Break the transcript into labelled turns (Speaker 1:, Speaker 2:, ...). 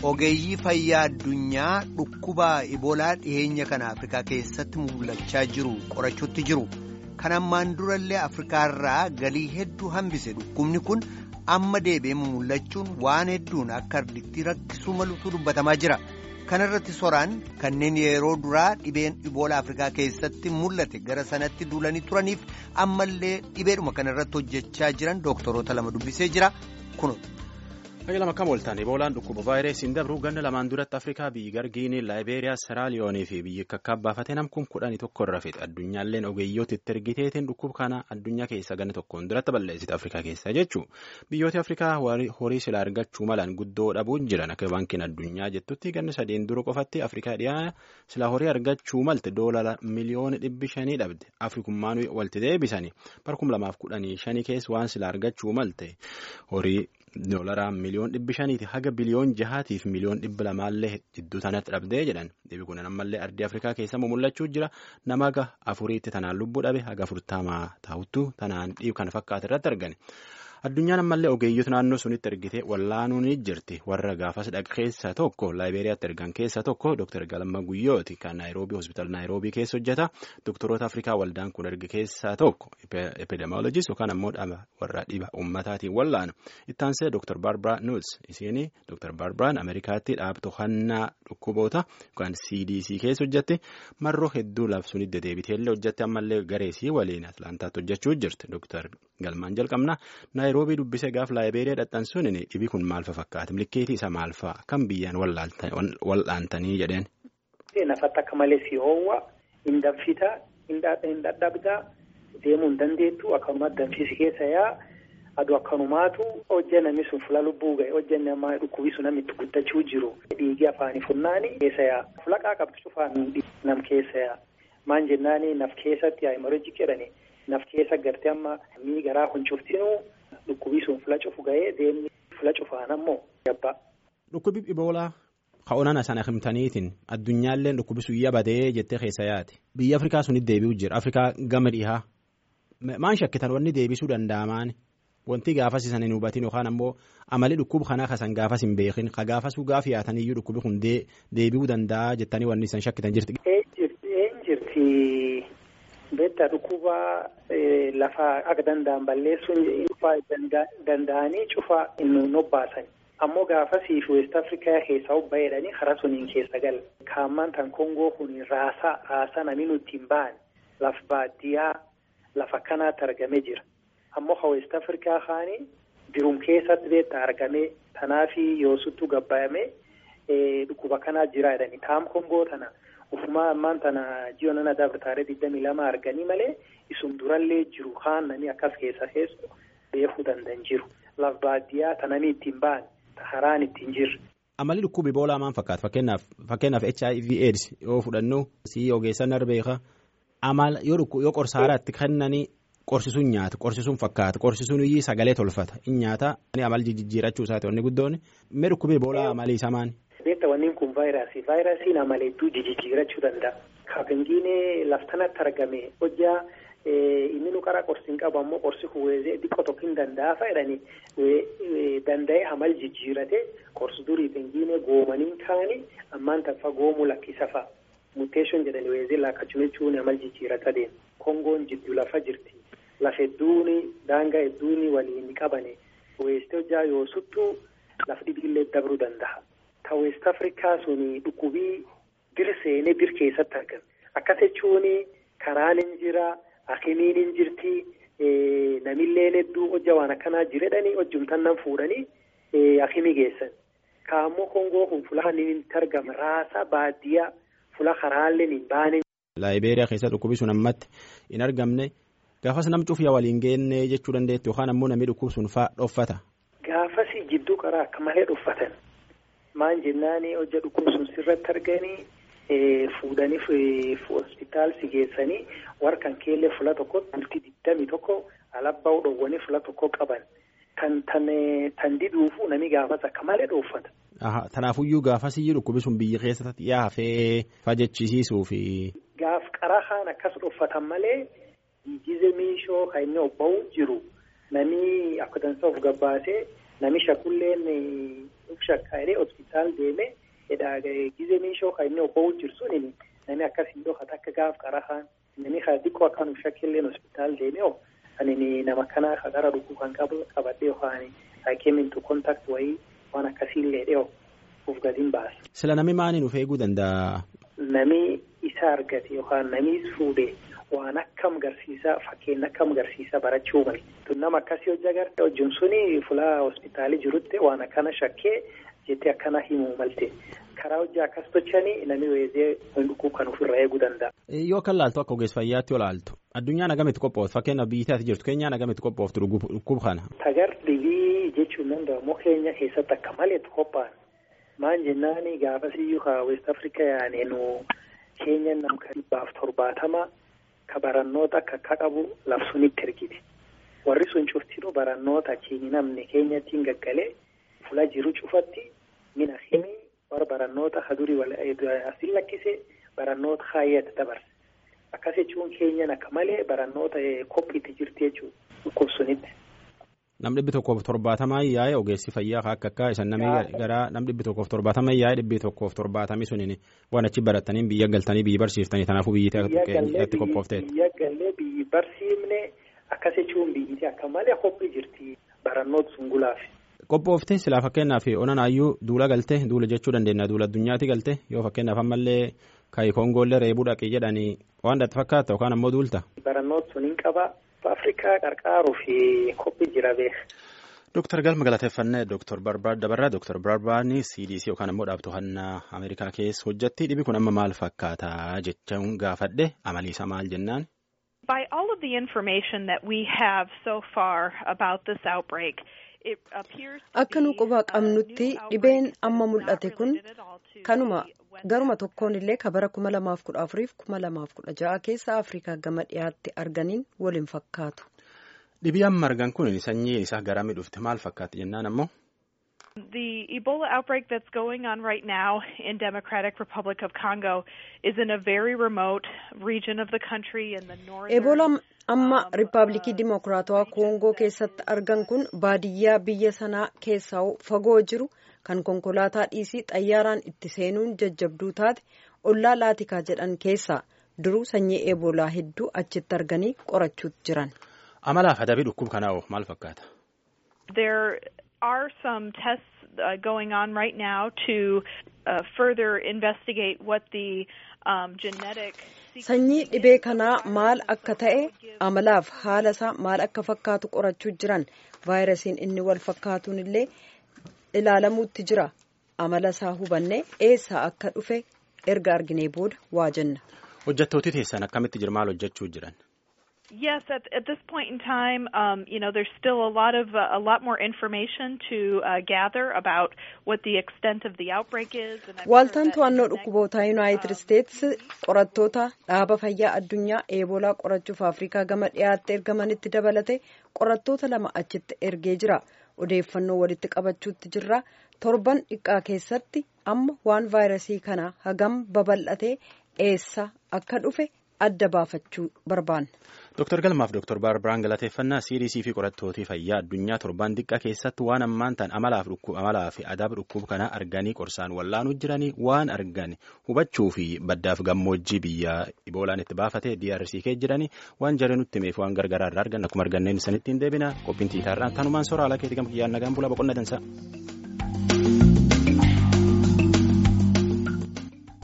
Speaker 1: ogeeyyii fayyaa addunyaa dhukkuba iboolaa dhiheenya kana afrikaa keessatti mul'achaa jiru qorachuutti jiru kan ammaan durallee afrikaarraa galii hedduu hambise dhukkubni kun amma deebi'ee mul'achuun waan hedduun akka arditti rakkisuu maluutu dubbatamaa jira kanarratti soraan kanneen yeroo duraa dhibeen iboolaa afrikaa keessatti mul'ate gara sanatti duulanii turaniif ammallee dhibeedhuma kanarratti hojjechaa jiran dooktoroota lama dubbisee jira kunuun.
Speaker 2: Lama kam ooltan iboolaan dhukkuba vaayirasiin dabru ganna lamaan duratti afrikaa biyyi gargiinii laayibeeriyaa seraaliyoonii fi biyyi kakkaabbaafate namkum kudhanii tokko irra fixe addunyaalleen ogeeyyooti itti ergiteetiin dhukkuba kana addunyaa keessa ganna tokkoon duratti balleessite afrikaa keessa jechuun biyyooti afrikaa horii silaa argachuu malaan guddoo dhabuun jiran akka baankiin addunyaa jettutti ganna sadeen dura qofatti afrikaa dhiyaa silaa horii argachuu malte doolara miliyoona dhibbi shanii dhabde afrikummaan walitti deebisanii barkum lamaaf kudhanii shanii keessa waan silaa argachuu malte horii. Doolaraa miliyoon dhibbi shaniiti haga biliyoon jahaatiif miliyoon dhibba lamaallee jidduu sanatti dhabdee jedhan dhibi kun ammallee ardii afrikaa keessa mul'achuu jira nama haga afuriitti tanaan lubbuu dhabe haga afurtamaa taa'uttu tanaan dhiib kan fakkaate irratti argani. Addunyaan ammallee ogeeyyoota naannoo sunitti ergite wallaanuun ni jirti warra gaafas dhaqa keessaa tokko laayibeeriyaatti ergan keessaa tokko Dr. Galma Guyyooti kan naayiroobii hospitaal naayiroobii keessa hojjeta Doktoroota Afrikaa waldaan kun erge keessaa tokko epidemiologist yookaan ammoo warra dhiba uummataatiin wallaanu ittaansee Dr. Barbara Nuts isiin Dr. Barbaraan Ameerikaatti dhaab to'annaa dhukkuboota yookaan CDC keessa hojjette marroo hedduu labsuun deddeebiteellee hojjette ammallee gareesii waliin Atlaantaatti hojjechuu jirti Dr. Galmaan jalqabna naayiroobii dubbisee gaaf laayibeeriyaa dhadhansuun dhibi kun maal fakkaata milkeetii isa maal fa'a kan biyyaan wal'aantanii jedheen.
Speaker 3: Nafatti akka malee si hoowwa hin danfita hin dadhabda deemuu hin dandeettu akkasuma danfisi keessa yaa aduu akkanumaatu hojjannami sun fula lubbuu ga'e hojjannamaa dhukkubii sun namni itti guddachuu jiru dhiigii afaanii funnaani keessa yaa fulaqaa qabdu cufaan nam keessa yaa maan jennaani naf keessatti hemorrhagii jedhani naf keessa gartee amma mii garaa kun cuftinuu dhukkubii sun fula cufu ga'ee deemni fula cufaan ammoo gabbaa.
Speaker 2: Dhukkubi iboolaa ka'oonana sana himtaniitiin addunyaalleen dhukkubi sun yabadee jettee keessa yaate biyya Afrikaa sunitti deebi'u jira Afrikaa gama dhihaa maan shakkitan wanni deebisuu danda'amaan wanti gaafas isan hin hubatin yookaan ammoo amali dhukkuba kanaa kasan gaafas hin beekin ka gaafasuu gaaf yaataniyyuu dhukkubi kun deebi'uu danda'a jettanii wanni isan shakkitan jirti.
Speaker 3: Een jirti beektaa dhukkuba lafa akka danda'an balleessuun cufaa danda'anii cufaa hin obbaasan. ammoo gaafasiif west afrikaa keessaa obba jedhanii karaa suniin keessa gal kaammaan tan kongoo kun raasaa raasaa namni nuti hin ba'an laf baadiyyaa lafa kanaatti argamee jira ammoo ka west afrikaa kaanii birum keessatti beektaa argamee tanaafi yoosuttu gabbaayamee dhukkuba kanaa jira jedhanii taam kongoo tana ufumaa ammaan tana ji'a nana dabartaaree digdamii lama arganii malee isum durallee jiru kaan namni akkas keessa keessu beekuu danda'an jiru laf baadiyyaa tananii ittiin ba'an. Haraan ittiin jirre.
Speaker 2: Amalli dhukkuba iboolaa maal fakkaata fakkeenyaaf fakkeenyaaf HIV AIDS yoo fudhannu si ogeessan arbeeka amal yoo qorsaaraatti kennanii qorsisuun nyaata qorsisuun fakkaata qorsisuun iyyuu sagalee tolfata in nyaata amal jijjiirachuu isaati wanni guddoon mee dhukkuba iboolaa amalii isaa maani.
Speaker 3: Beekta wanni kun vaayirasii vaayirasiin amala hedduu jijjiirachuu danda'a. Kaafingiin laftanatti argame hojjaa. inni nu qara qorsi hin qabu ammoo qorsi huwwezee xiqqoo tokko hin danda'a jedhanii danda'ee hamal jijjiirate qorsi durii pengiinee goomaniin kaanii ammaan taffa goomuu lakkisa fa'a muteeshoon jedhanii weezee laakkachuu jechuun hamal jijjiirata deema kongoon jiddu lafa jirti lafa hedduun daangaa hedduun waliin qabane weestee hojjaa yoo suttuu lafa dhibiillee dabruu danda'a ta weest afrikaa suni dhukkubii bir seenee bir keessatti argame akkas jechuun karaan hin jira. Akimiin hin jirti namillee hedduu hojja waan akkanaa jiredhanii hojjumtan nan fuudhanii akimii geessan. Kaammoo kongoo kun fulaan hin argama raasa baadiyyaa fula karaallee hin baane.
Speaker 2: Laayibeeriyaa keessa dhukkubi sun ammatti hin argamne gaafas nam cufiyaa waliin geenne jechuu dandeetti yookaan ammoo namni dhukkub sun fa'aa dhoffata.
Speaker 3: Gaafas jidduu qaraa akka malee dhoffatan maan jennaani hojja dhukkub sun sirratti arganii. Fuudhanii hospitaal si geessanii warqan keellee fula tokko bultii digdami tokko alabbaa dhoowwanii fula tokko qaban kan tan diduufu nami gaafas akka malee dhoofata.
Speaker 2: Tanaafuyyuu gaafas iyyuu dhukkubi sun biyya keessatti yaafee fajjechisiisuu fi.
Speaker 3: Gaaf qarahaan akkas dhoofatan malee gize miishoo kan inni obba'u jiru nami akka dansa of gabbaasee nami shakulleen uf shakkaa'ee hospitaal deemee edhaa gizee meeshoo kan inni obba'uu jirsuun namni akkasii dhokata akka gaaf qarahaan namni kan xiqqoo akkaan uf shakkilleen hospitaal deemee ani nama kanaa kan gara dhukuu kan qabadhee yookaan hakimintu kontaakt wayii waan akkasiillee dhiyoo uf gadiin baasa.
Speaker 2: Sila namni maaliin of eeguu danda'a?
Speaker 3: Nami isa argate yookaan nami fuudhee waan akkam garsiisa fakkeenya akkam garsiisa barachuu mali. Nama akkasii hojii agarte hojiin suni fulaa hospitaalii jirutti waan akkana shakkee jettee akkana himuu malte. Karaa hojii akkas tochanii namni weesee dhukuu kan ofirraa eeguu danda'a.
Speaker 2: Yoo kan laaltu akka ogeessa fayyaatti yoo laaltu addunyaan agamitti qophooftu fakkeenyaaf biyyi ati jirtu keenyaan agamitti qophooftu dhukkuba kana.
Speaker 3: Tagar dhibii jechuun danda'amu keenya keessatti akka malee qophaa'an. Maan jennaani gaafasiyyuu ka West Africa yaaneenu keenya namka dhibbaaf torbaatama ka barannoota akka akka qabu labsuunitti ergiti. Warri sun cuftinuu barannoota achiin namni keenyattiin gaggalee fula jiru cufatti mina himii warra barannoota hadurii asiin lakkisee barannoota haayyatti dabarse. Akkas jechuun keenyan akka malee barannoota qophiitti jirti jechuudha dhukkubsunitti.
Speaker 2: Nam dhibbi tokkoof torbaatamaa yaa'e ogeessi fayyaa akka akka isan namni gara nam dhibbi tokkoof torbaatama yaa'e dhibbi tokkoof torbaatamii suniin waan achi barataniin biyya galtanii biyyi barsiiftanii kanaafuu biyyatti qophoofteet.
Speaker 3: Biyya gallee biyyi barsiifne akkas jechuun biyyiti akka malee qophii jirti barannoota sungulaaf.
Speaker 2: Qophooftee silaa fakkeenyaaf onanaayyuu duula galte duula jechuu dandeenya duula addunyaatti galte yoo fakkeenyaaf ammallee kaayi koongoollee reebuu dhaqee jedhanii waan dhatti fakkaata yookaan ammoo duulta.
Speaker 3: Barannoota suniin qaba. Afrikaa qarqaaruu fi qophii jira beeka.
Speaker 2: Dooktar Galma galateeffannee Dooktar Barbaad Dabarraa Dooktar Barbaadni CDC yookaan ammoo dhaabbattoota Ameerikaa keessa hojjetti dhibi kun amma maal fakkaata jechuun gaafadhe amaliisa maal jennaan.
Speaker 4: By all of the information that we have so far about this outbreak,
Speaker 5: Akka nu quba qabnutti dhibeen amma mul'ate kun kanuma garuma tokkoon illee ka bara kuma lamaaf kudha afuriif kuma lamaaf kudha ja'a keessa Afrikaa gama dhiyaatti arganiin waliin fakkaatu.
Speaker 2: Dhibii amma argan kun sanyiin isaa garamii dhufte maal fakkaatti jennaan ammoo.
Speaker 4: The Ebola outbreak that's going on right now in Democratic Republic of Congo is in a very remote region of the country in the northern.
Speaker 5: Ebola amma Riippaabilikii Dimokiraatawaa Koongoo keessatti argan kun baadiyyaa biyya sanaa keessaa fagoo jiru kan konkolaataa dhiisii xayyaaraan itti seenuun jajjabduu taate ollaa laatikaa jedhan keessaa duruu sanyii eebolaa hedduu achitti arganii qorachuutti jiran.
Speaker 2: Amalaaf adabii dhukkuba kanaa maal fakkaata?
Speaker 4: There are some tests uh, going on right now to uh, further investigate what the um, genetic
Speaker 5: Sanyii dhibee kanaa maal akka ta'e amalaaf haala isaa maal akka fakkaatu qorachuu jiran vaayirasiin inni wal fakkaatuun illee ilaalamuutti jira amala isaa hubannee eessaa akka dhufe erga arginee booda waa jenna.
Speaker 2: Hojjettooti teessan akkamitti jira maal hojjechuu jiran?
Speaker 4: Yes, at, at this point in time, um, you know, there's still a lot of uh, a lot more information to uh, gather about what the extent of the outbreak is.
Speaker 5: Waaltaan to'annoo dhukkubootaa Yuunaayitid Isteets qorattoota dhaaba fayyaa addunyaa eebolaa qorachuuf Afrikaa gama dhiyaatti ergamanitti dabalate qorattoota lama achitti ergee jira. Odeeffannoo walitti qabachuutti jirra. Torban dhiqqaa keessatti amma waan vaayirasii kana hagam babal'atee eessa akka dhufe adda baafachuu barbaanna.
Speaker 2: Dooktar Galmaaf Dooktar Baarbiraan galateeffannaa CDC fi qorattootii fayyaa addunyaa torban xiqqaa keessatti waan ammaan ta'an amalaaf amalaa fi adaaba dhukkuba kanaa arganii qorsaan wallaanuu jiranii waan argan hubachuu fi baddaaf gammoojjii biyya iboolaan itti baafatee DRC kee jiranii waan jaree nutti himeef waan gargaraa irraa argan akkuma arganneen sanittiin deebina qophiin tiitaarraan tanumaan soraa alaa keetii gama kiyyaan nagaan bulaa boqonna dansa.